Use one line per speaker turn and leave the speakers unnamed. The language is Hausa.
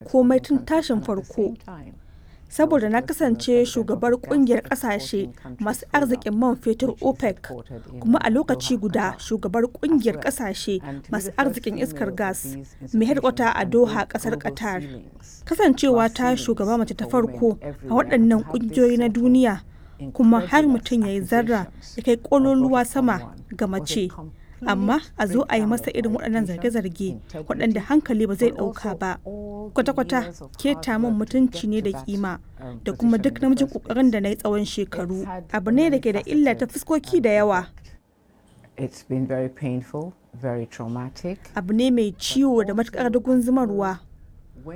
komai tun tashin farko. Saboda na kasance shugabar kungiyar kasashe masu arzikin man fetur OPEC kuma a lokaci guda shugabar kungiyar kasashe masu arzikin iskar gas mai hedkwata a Doha kasar Qatar. Kasancewa ta shugaba mace ta farko a waɗannan kungiyoyi na duniya kuma har mutum ya yi zarra ya kai kololuwa sama ga mace. amma a zo a yi masa irin waɗannan zarge-zarge waɗanda hankali ba zai ɗauka ba kwata-kwata keta min mutunci ne da kima da kuma duk namijin ƙoƙarin da na yi tsawon shekaru abu ne da ke da illa ta fuskoki da yawa abu ne mai ciwo da matuƙar dugun zumarwa